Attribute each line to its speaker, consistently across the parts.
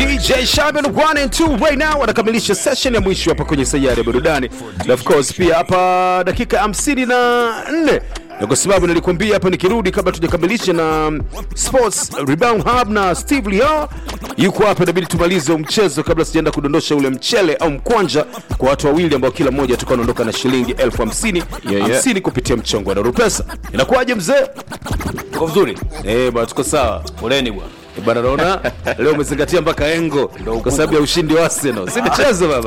Speaker 1: DJ Shaban 1 and 2 right now wanakamilisha session ya mwisho hapa kwenye sayari ya burudani, na of course pia hapa dakika 54 na kwa sababu nilikwambia hapa nikirudi, kabla tujakamilisha na Sports Rebound Hub na Steve Leo yuko hapa, inabidi tumalize mchezo kabla sijaenda kudondosha ule mchele au mkwanja kwa watu wawili ambao kila mmoja atakuwa anaondoka na shilingi elfu hamsini
Speaker 2: Yeah, yeah.
Speaker 1: hamsini kupitia mchongo wa Darupesa. Inakuwaje mzee?
Speaker 2: Uko vizuri?
Speaker 1: Eh, bwana tuko sawa.
Speaker 2: Poleni bwana.
Speaker 1: Eh, Bwana naona leo umezingatia mpaka engo kwa sababu ya ushindi wa Arsenal. Si michezo baba.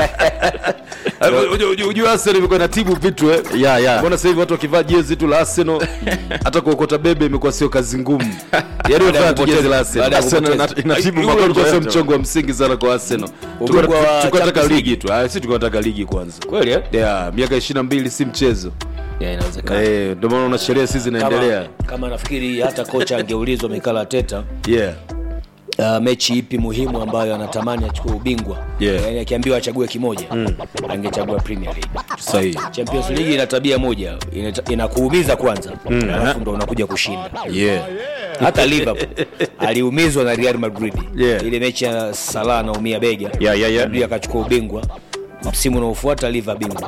Speaker 1: Unajua- unajua- Unajua Arsenal imekuwa inatibu vitu eh.
Speaker 2: Yeah, yeah.
Speaker 1: Mbona sasa hivi watu wakivaa jezi tu la Arsenal hata kuokota bebe imekuwa sio kazi ngumu. Yaani
Speaker 2: ya
Speaker 1: wafanya tu jezi
Speaker 2: kupoteza-
Speaker 1: la Arsenal.
Speaker 2: baada ya
Speaker 1: Arsenal
Speaker 2: kupoteza.
Speaker 1: ina- inatibu
Speaker 2: Ule
Speaker 1: mambo
Speaker 2: ulikuwa
Speaker 1: sio
Speaker 2: yote.
Speaker 1: mchongo wa msingi sana kwa Arsenal.
Speaker 2: Ubingwa
Speaker 1: Tulikuwa
Speaker 2: wa
Speaker 1: tulikuwa tunataka
Speaker 2: Champions
Speaker 1: ligi tu. Ah, sisi tulikuwa tunataka ligi kwanza.
Speaker 2: Kweli eh?
Speaker 1: Yeah, miaka 22 si mchezo.
Speaker 2: Yeah, inawezekana.
Speaker 1: Eh, ndio maana una sheria sisi zinaendelea.
Speaker 2: Kama, kama nafikiri hata kocha angeulizwa Mikel Arteta
Speaker 1: Yeah.
Speaker 2: uh, mechi ipi muhimu ambayo anatamani achukue ubingwa
Speaker 1: Yeah.
Speaker 2: yani akiambiwa achague kimoja angechagua Premier League.
Speaker 1: Sahihi.
Speaker 2: Champions League ina tabia moja inata- inakuumiza kwanza alafu ndo unakuja kushinda
Speaker 1: Yeah.
Speaker 2: hata Liverpool aliumizwa na Real Madrid
Speaker 1: Yeah.
Speaker 2: ile mechi ya Salah anaumia bega
Speaker 1: Yeah, yeah, yeah.
Speaker 2: Madrid akachukua ubingwa msimu unaofuata Liverpool bingwa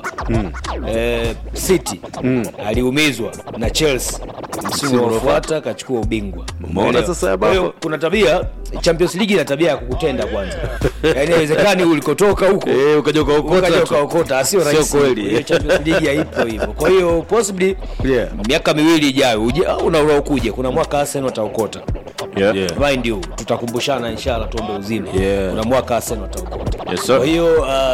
Speaker 2: eh, City aliumizwa na Chelsea msimu unaofuata akachukua ubingwa
Speaker 1: Umeona
Speaker 2: Umeelewa?
Speaker 1: sasa ya
Speaker 2: Kwa hiyo
Speaker 1: baba?
Speaker 2: kuna tabia Champions League ina tabia ya kukutenda kwanza yaani haiwezekani ulikotoka huko
Speaker 1: Eh, ukaja ukaokota
Speaker 2: ukaja
Speaker 1: tu.
Speaker 2: ukaokota sio
Speaker 1: Sio
Speaker 2: rahisi
Speaker 1: kweli.
Speaker 2: Hiyo Champions League haipo hivyo kwa hiyo possibly
Speaker 1: Yeah.
Speaker 2: miaka miwili ijayo uje- au una- unaokuja kuna mwaka Arsenal ataokota
Speaker 1: Yeah.
Speaker 2: mind you tutakumbushana inshallah tuombe uzima
Speaker 1: Yeah.
Speaker 2: kuna mwaka Arsenal ataokota
Speaker 1: Yes, sir.
Speaker 2: kwa hiyo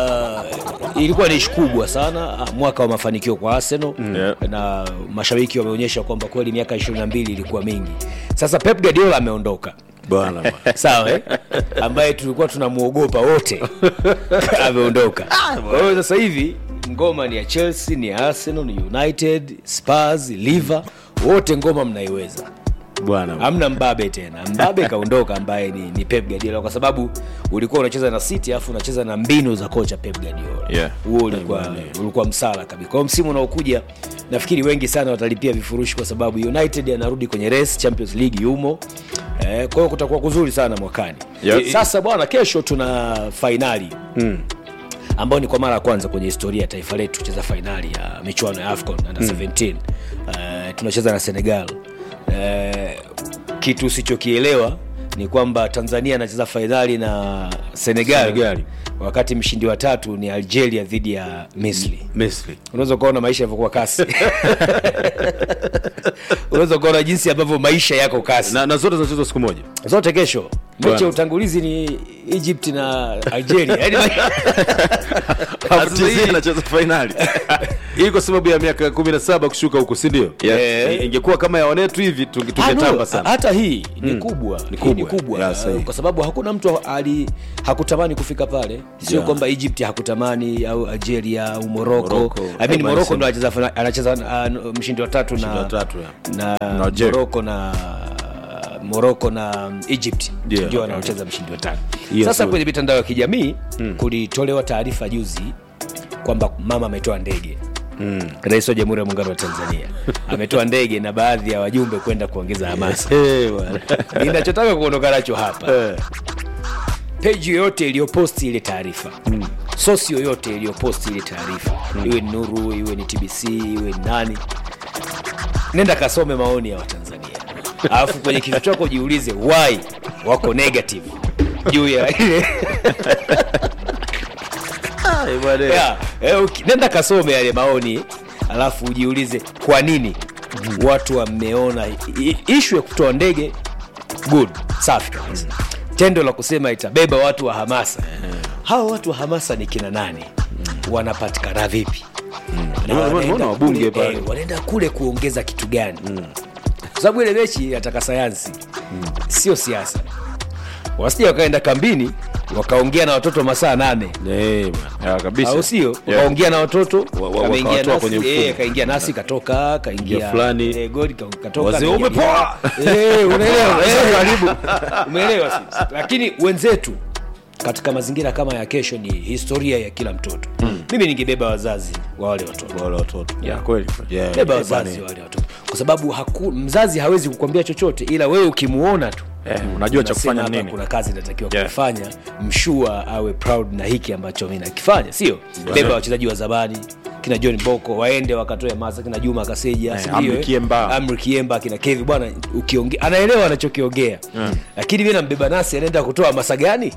Speaker 2: uh, ilikuwa ni ishi kubwa sana uh, mwaka wa mafanikio kwa Arsenal
Speaker 1: Yeah.
Speaker 2: na mashabiki wameonyesha kwamba kweli miaka 22 ilikuwa mingi sasa Pep Guardiola ameondoka
Speaker 1: Bwana bwana.
Speaker 2: sawa eh? ambaye tulikuwa tunamwogopa wote ameondoka kwa hiyo sasa hivi ngoma ni ya chelsea ni ya arsenal ni united spurs liver wote ngoma mnaiweza
Speaker 1: Bwana.
Speaker 2: hamna mbabe tena mbabe kaondoka ambaye ni, ni pep guardiola kwa sababu ulikuwa unacheza na city alafu unacheza na mbinu za kocha pep guardiola
Speaker 1: Yeah.
Speaker 2: huo ulikuwa, ulikuwa msala kabisa kwa hiyo msimu unaokuja nafikiri wengi sana watalipia vifurushi kwa sababu united anarudi kwenye race champions league yumo eh, kwa hiyo kutakuwa kuzuri sana mwakani
Speaker 1: Yep.
Speaker 2: sasa bwana kesho tuna fainali mm ambayo ni kwa mara ya kwanza kwenye historia ya taifa letu kucheza fainali ya michuano ya afcon under 17 uh, tunacheza na senegal uh, kitu usichokielewa ni kwamba tanzania anacheza fainali na senegal,
Speaker 1: Senegal.
Speaker 2: wakati mshindi wa tatu ni algeria dhidi ya misri
Speaker 1: Misri.
Speaker 2: unaweza ukaona maisha yavyokuwa kasi unaweza ukaona jinsi ambavyo maisha yako kasi
Speaker 1: Na, na zote zinachezwa siku moja.
Speaker 2: zote kesho mechi
Speaker 1: Bwana.
Speaker 2: ya utangulizi ni egypt na algeria Yaani
Speaker 1: Alafu TZ anacheza fainali. Hii kwa sababu ya miaka 17 kushuka huko, si ndio?
Speaker 2: Yeah.
Speaker 1: Ingekuwa kama ya wanetu hivi tunge-
Speaker 2: Ah, no,
Speaker 1: tungetamba sana.
Speaker 2: hata hii ni kubwa Hii
Speaker 1: kubwa.
Speaker 2: ni kubwa
Speaker 1: Yeah, sahihi.
Speaker 2: kwa sababu hakuna mtu ali hakutamani kufika pale sio
Speaker 1: Yeah.
Speaker 2: kwamba egypt hakutamani au algeria au morocco
Speaker 1: Morocco.
Speaker 2: I mean,
Speaker 1: Kama
Speaker 2: morocco
Speaker 1: alisema.
Speaker 2: ndo anacheza fina- anacheza uh, mshindi wa tatu
Speaker 1: Mshindi
Speaker 2: na
Speaker 1: wa tatu, yeah.
Speaker 2: na
Speaker 1: Na Algeria.
Speaker 2: morocco na morocco na egypt
Speaker 1: Yeah,
Speaker 2: ndio
Speaker 1: okay.
Speaker 2: wanaocheza mshindi wa tatu
Speaker 1: Yes,
Speaker 2: sasa
Speaker 1: yes.
Speaker 2: kwenye mitandao ya kijamii kulitolewa taarifa juzi kwamba mama ametoa ndege rais wa jamhuri ya muungano wa tanzania ametoa ndege na baadhi ya wajumbe kwenda kuongeza hamasa
Speaker 1: Eh, bwana.
Speaker 2: ninachotaka kuondoka nacho hapa
Speaker 1: Eh.
Speaker 2: peji yoyote iliyoposti ile taarifa sosi yoyote iliyoposti ile taarifa iwe ni nuru iwe ni tbc iwe ni nani nenda kasome maoni ya watanzania alafu kwenye kichwa chako jiulize why wako negative juu ya
Speaker 1: Eh, bwana.
Speaker 2: yeah, eh, uki- nenda kasome yale maoni alafu ujiulize kwa nini watu wameona i- ishu ya kutoa ndege good safi kabisa tendo la kusema itabeba watu wa hamasa hawa watu wa hamasa ni kina nani wanapatikana vipi Na
Speaker 1: Nimeona-
Speaker 2: wanaenda
Speaker 1: nimeona wabunge
Speaker 2: kule-
Speaker 1: pale.
Speaker 2: eh, wanaenda kule kuongeza kitu gani kwa sababu ile mechi inataka sayansi sio siasa wasija wakaenda kambini wakaongea na watoto masaa nane
Speaker 1: Eh, bwana. Ah, kabisa.
Speaker 2: au sio
Speaker 1: Yeah.
Speaker 2: wakaongea na watoto
Speaker 1: Wa- wa-
Speaker 2: ameingia
Speaker 1: wakawatoa
Speaker 2: nasi
Speaker 1: kwenye
Speaker 2: eh,
Speaker 1: mfumo.
Speaker 2: kaingia nasi katoka kaingia
Speaker 1: Ingia fulani.
Speaker 2: eh, goli ka- katoka
Speaker 1: Wazee,
Speaker 2: kaingia
Speaker 1: umepoa!
Speaker 2: mwingine. eh, unaelewa eh, karibu umeelewa sisi lakini wenzetu katika mazingira kama ya kesho ni historia ya kila mtoto mimi ningebeba wazazi wa wale watoto
Speaker 1: Wale watoto.
Speaker 2: Yeah.
Speaker 1: Kweli. Yeah.
Speaker 2: beba
Speaker 1: Eh,
Speaker 2: wazazi
Speaker 1: bwana.
Speaker 2: wa wale watoto kwa sababu haku, mzazi hawezi kukwambia chochote ila wewe ukimuona tu
Speaker 3: Eh, unajua cha
Speaker 2: unasema
Speaker 3: kufanya
Speaker 2: hapa
Speaker 3: nini
Speaker 2: kuna kazi inatakiwa
Speaker 3: Yeah.
Speaker 2: kufanya mshua awe proud na hiki ambacho mi nakifanya sio beba wachezaji wa zamani kina john boko waende wakatoe masa kina juma kaseja
Speaker 3: Eh,
Speaker 2: si ndio,
Speaker 3: Amri
Speaker 2: eh?
Speaker 3: Kiemba.
Speaker 2: amri kiemba kina kevi bwana ukiongea anaelewa anachokiongea lakini mi nambeba nasi anaenda kutoa masa gani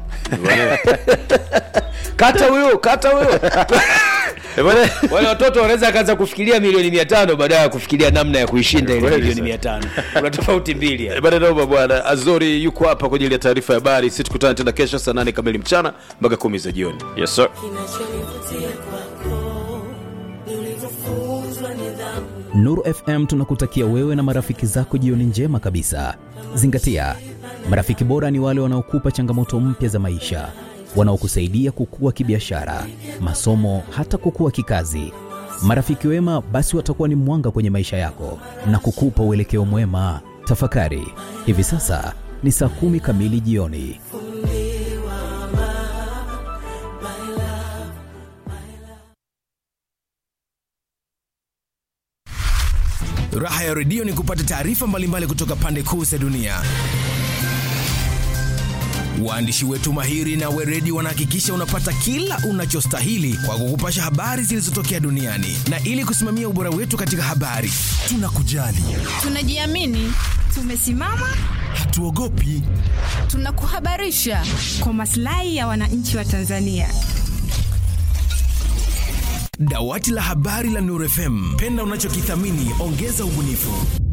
Speaker 2: kata huyo kata huyo
Speaker 3: Eh, bwana,
Speaker 2: wale watoto wanaweza akaanza kufikiria milioni mia tano baadaye ya kufikiria namna ya kuishinda ile
Speaker 3: Kweli
Speaker 2: milioni
Speaker 3: sasa.
Speaker 2: mia tano kuna tofauti mbili
Speaker 1: Eh,
Speaker 2: hapa.
Speaker 1: bwana noma bwana azori yuko hapa kwa ajili ya taarifa ya habari si tukutane tena kesho saa nane kamili mchana mpaka kumi za jioni
Speaker 3: yes sir
Speaker 4: kinachonivutia kwako ni ulivyofunzwa nidhamu
Speaker 5: Nuru FM tunakutakia wewe na marafiki zako jioni njema kabisa. Zingatia, marafiki bora ni wale wanaokupa changamoto mpya za maisha, wanaokusaidia kukua kibiashara, masomo, hata kukua kikazi. Marafiki wema basi watakuwa ni mwanga kwenye maisha yako na kukupa uelekeo mwema. Tafakari, hivi sasa ni saa kumi kamili jioni.
Speaker 6: Raha ya redio ni kupata taarifa mbalimbali kutoka pande kuu za dunia. Waandishi wetu mahiri na weredi wanahakikisha unapata kila unachostahili kwa kukupasha habari zilizotokea duniani, na ili kusimamia ubora wetu katika habari, tunakujali,
Speaker 7: tunajiamini, tumesimama,
Speaker 6: hatuogopi.
Speaker 7: tunakuhabarisha kwa maslahi ya wananchi wa Tanzania.
Speaker 6: Dawati la habari la Nuru FM, penda unachokithamini, ongeza ubunifu.